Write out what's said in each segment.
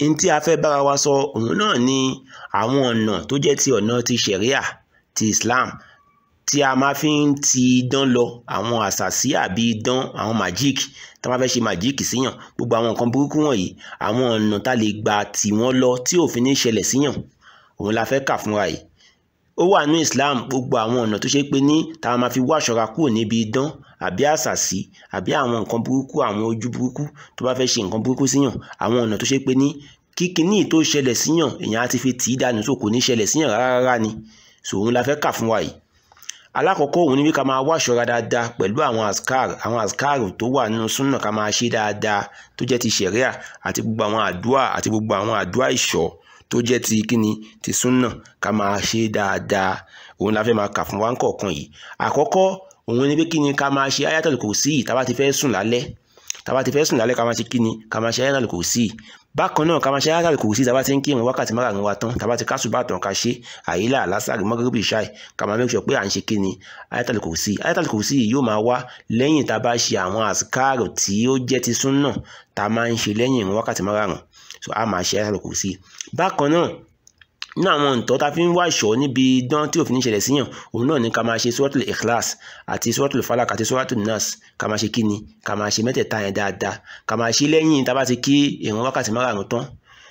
n tí a fẹ́ bára wa sọ òun náà ni àwọn ọ̀nà tó jẹ́ ti ọ̀nà ti ṣẹ̀ríà ti Islam tí a máa fi ń ti idán lọ àwọn àṣàsí àbí idán àwọn magic tí wọ́n fẹ́ ṣe magic síyàn gbogbo àwọn nǹkan burúkú wọ̀nyí àwọn ọ̀nà tá lè gbà tì wọ́n lọ tí òfin ní ṣẹlẹ̀ síyàn òun la fẹ́ kà fúnra yìí ó wà ní Islam gbogbo àwọn ọ̀nà tó ṣe pé ní táwọn máa fi wá aṣọra kúrò níbi idán àbí àṣàsí àbí àwọn nǹkan burúkú àwọn ojú burúkú tó bá fẹ́ ṣe nǹkan burúkú síyàn àwọn ọ̀nà tó ṣe pé ní kíkiní tó ṣẹlẹ̀ síyàn èèyàn á ti fi tì í dànù tó kò ní ṣẹlẹ̀ síyàn rárá ni so òun la fẹ́ kà fún wa yìí alákọ̀ọ́kọ́ òun ni bí ká máa wá aṣọra dáadáa pẹ̀lú àwọn askar àwọn askar tó wà nínú súnà ká máa ṣe dáadáa tó jẹ́ ti ṣẹ̀ríà àti gbogbo àwọn àdúà àti gbogbo àwọn àdúà ìṣọ́ tó jẹ́ ti kíni ti súnà ká máa ṣe dáadáa òun la fẹ́ máa kà fún wa kọ̀ọ̀kan yìí àkọ́kọ́ òun ni pé kíni ká máa ṣe ayatul kursi tá bá ti fẹ́ sùn lálẹ́ tá bá ti fẹ́ sùn lálẹ́ ká máa ṣe kíni ká máa ṣe ayatul kursi bákan náà ká máa ṣe ayatul kursi tá bá ti ń kírun wákàtí márùn-ún wa tán tá bá ti kásùbà tán ká ṣe àyílà lásàrì mọ́gàríbì ṣáì ká máa make sure pé à ń ṣe kíni ayatul kursi ayatul kursi yóò máa wá lẹ́yìn tá a bá ṣe àwọn àsìkáàrò tí ó jẹ́ ti súnà tá a máa ń ṣe lẹ́yìn ìrun wákàtí márùn-ún so a máa ṣe ayatul kursi bákan náà ní àwọn ǹtọ́ ta fi ń wá ìṣọ́ níbi dán tí òfin ṣẹlẹ̀ síyàn òun náà ni ká máa ṣe suratul ikhlas àti suratul falak àti suratul nas ká máa ṣe kíni ká máa ṣe mẹ́tẹ̀ẹ̀ta yẹn dáadáa ká máa ṣe lẹ́yìn tá a bá ti kí ìrun wákàtí márùn-ún tán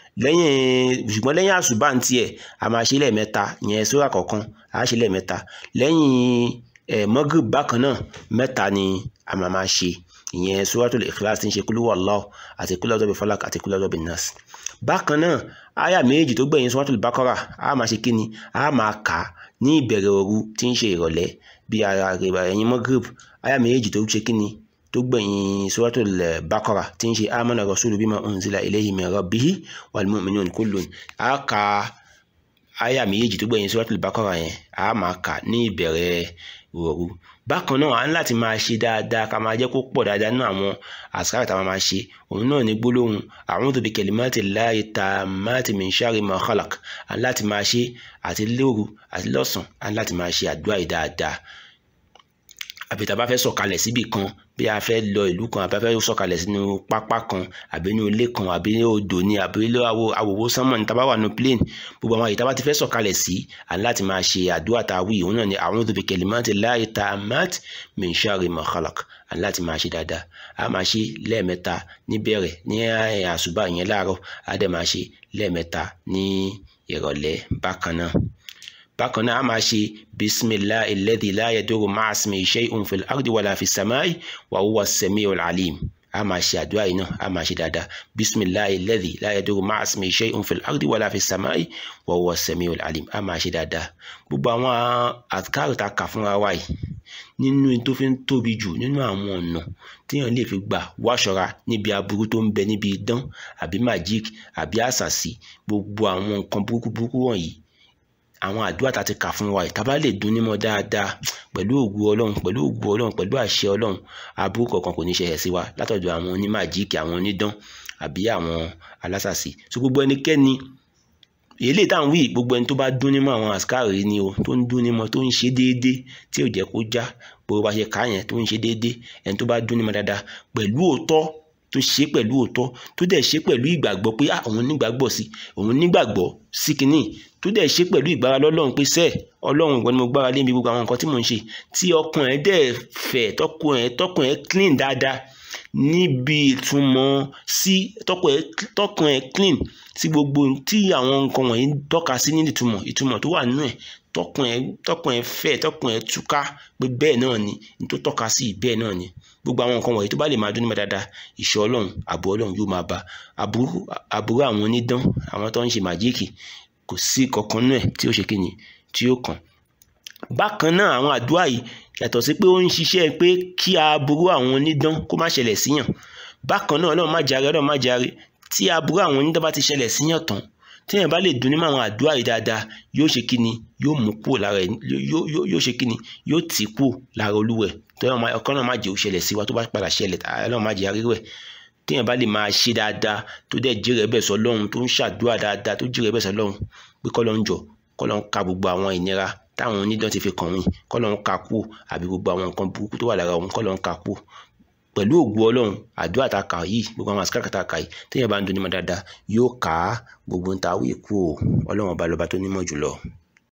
lẹ́yìn ṣùgbọ́n lẹ́yìn àṣùbà ń tiẹ̀ a máa ṣe lẹ́ẹ̀mẹ́ta ìyẹn sóra kọ̀ọ̀kan a ṣe lẹ́ẹ̀mẹ́ta lẹ́yìn ẹ̀ magrib bákan náà mẹ́ta ni a máa máa ṣe ìyẹn suratul ikhlas tí ń ṣe kúlú wallahu àti kúlú ọ̀dọ́bì falak àti kúlú ọ̀dọ́bì nas bákan náà àyà méjì tó gbẹ̀yìn suratul bakara a máa ṣe kíni a máa kà á ní ìbẹ̀rẹ̀ òru tí ń ṣe ìrọ̀lẹ́ bí ara ẹ̀yìn magrib àyà méjì tó ṣe kíni tó gbẹ̀yìn suratul bakara tí ń ṣe amana rasulu bima unzila ilayhi min rabbihi wal mu'minun kullun a kà àyà méjì tó gbẹ̀yìn suratul bakara yẹn a máa kà ní ìbẹ̀rẹ̀ òru bákan náà a ní láti máa ṣe dáadáa ká máa jẹ́ kó pọ̀ dáadáa nínú àwọn àsìkáàrì tá a máa ṣe òun náà ní gbólóhùn a'udhu bi kalimati llahi tammati min sharri ma khalaq a ní láti máa ṣe àti lóru àti lọ́sàn a ní láti máa ṣe àdúrà yìí dáadáa àbí tá a bá fẹ́ sọ̀kalẹ̀ síbì kan bí a fẹ́ lọ ìlú kan àbí a fẹ́ sọ̀kalẹ̀ sínú pápá kan àbí inú ilé kan àbí odò ni àbí ilé àwòwò sánmọ̀ ní tá a bá wà nínú plane gbogbo àwọn àyè tá a bá ti fẹ́ sọ̀kalẹ̀ sí à ní láti máa ṣe àdúrà tá a wí òun náà ni a'udhu bi kalimati llahi tammati min sharri ma khalaq à ní láti máa ṣe dáadáa a máa ṣe lẹ́ẹ̀mẹ́ta níbẹ̀rẹ̀ ní àṣùbà yẹn láàárọ̀ a dẹ̀ máa ṣe lẹ́ẹ̀mẹ́ta ní ìrọ̀lẹ́ bákan náà bákan náà a máa ṣe bisimilahi alladhi la yadurru ma'a ismihi shay'un fil ardi wala fis samai wa huwa as-sami'ul alim a máa ṣe àdúrà yìí náà a máa ṣe dáadáa bisimilahi alladhi la yadurru ma'a ismihi shay'un fil ardi wala fis samai wa huwa as-sami'ul alim a máa ṣe dáadáa gbogbo àwọn àkàrò tá a kà fúnra wa yìí nínú tó fi ń tóbi jù nínú àwọn ọ̀nà téèyàn lè fi gbà wáṣọra níbi aburú tó ń bẹ níbi idán àbí magic àbí àṣàsí gbogbo àwọn nǹkan burúkú burúkú wọ̀nyí àwọn àdúrà tá a ti kà fún wa ìta bá lè dún nímọ̀ dáadáa pẹ̀lú ògùn ọlọ́run pẹ̀lú ògùn ọlọ́run pẹ̀lú àṣẹ ọlọ́run aburú kọ̀ọ̀kan kò ní ṣẹlẹ̀ sí wa látọ̀dọ̀ àwọn onímàjíìkì àwọn onídán àbí àwọn alásàsì so gbogbo ẹnikẹ́ni èlé tá à ń wí gbogbo ẹni tó bá dún nímọ̀ àwọn àsìkáàrí ni o tó ń dún nímọ̀ tó ń ṣe déédéé tí ò jẹ́ kó já gbogbo bá ṣe kà á yẹn tó ń ṣe déédéé ẹni tó bá dún nímọ̀ dáadáa pẹ̀lú òótọ́ tó ṣe pẹ̀lú òótọ́ tó dẹ̀ ṣe pẹ̀lú ìgbàgbọ́ pé òun nígbàgbọ́ sí òun nígbàgbọ́ sí kínní tó dẹ̀ ṣe pẹ̀lú ìgbára lọ́lọ́run pé sẹ́ẹ̀ ọlọ́run ìwọ ni mo gbára lé mi gbogbo àwọn nǹkan tí mò ń ṣe tí ọkàn ẹ̀ dẹ̀ fẹ̀ tọkàn ẹ̀ tọkàn ẹ̀ clean dáadáa níbi ìtumọ̀ sí tọkàn ẹ̀ clean sí gbogbo tí àwọn nǹkan wọ̀nyí tọ́ka sí ní ìtumọ̀ ìtumọ̀ tó wà nínú ẹ̀ tọkàn ẹ̀ tọkàn ẹ̀ fẹ̀ tọkàn ẹ̀ túká pé bẹ́ẹ̀ náà ni ní tó tọ́ka sí bẹ́ẹ̀ náà ni gbogbo àwọn nǹkan wọ̀nyí tó bá lè máa dún nímọ̀ dáadáa ìṣọ́ ọlọ́run àbò ọlọ́run yóò máa bá àbúrò àwọn onídán àwọn tó ń ṣe màjíìkì kò sí kankan náà tí ó ṣe kíni tí ó kàn bákan náà àwọn àdúrà yìí yàtọ̀ sí pé ó ń ṣiṣẹ́ pé kí aburú àwọn onídán kó má ṣẹlẹ̀ síyàn bákan náà ọlọ́run má jàre ọlọ́run má jàre tí aburú àwọn onídán bá ti ṣẹlẹ̀ síyàn tán téèyàn bá lè dún nímọ̀ àwọn àdúrà yìí dáadáa yóò ṣe kíni yóò mú kúrò lára ẹ̀ yóò ṣe kíni yóò tì kúrò lára olúwẹ̀ tọ́yọ̀ ọkàn náà má jẹ́ òṣẹlẹ̀ sí wa tó bá padà ṣẹlẹ̀ ọlọ́run má jẹ́ arírẹ̀ téèyàn bá lè máa ṣe dáadáa tó dẹ̀ jẹ́rẹ̀ bẹ̀ sọ lọ́hùn tó ń ṣàdúrà dáadáa tó jẹ́rẹ̀ bẹ̀ sọ lọ́hùn pé kọ́lọ́ ń jọ kọ́lọ́ ń ka gbogbo àwọn ìnira táwọn onídán ti fi kàn mí kọ́lọ́ ń ka kú àbí gbogbo àwọn nǹkan burúkú tó wà lára òun kọ́lọ́ ń ka kú pẹ̀lú ògùn ọlọ́run àdúrà tá a kà yìí gbogbo àwọn àsìkò tá a kà yìí téèyàn bá ń dunni mọ́ dáadáa yóò ká gbogbo ń ta wí kú o ọlọ́run ọba lọ́ba tó nímọ̀ jùlọ.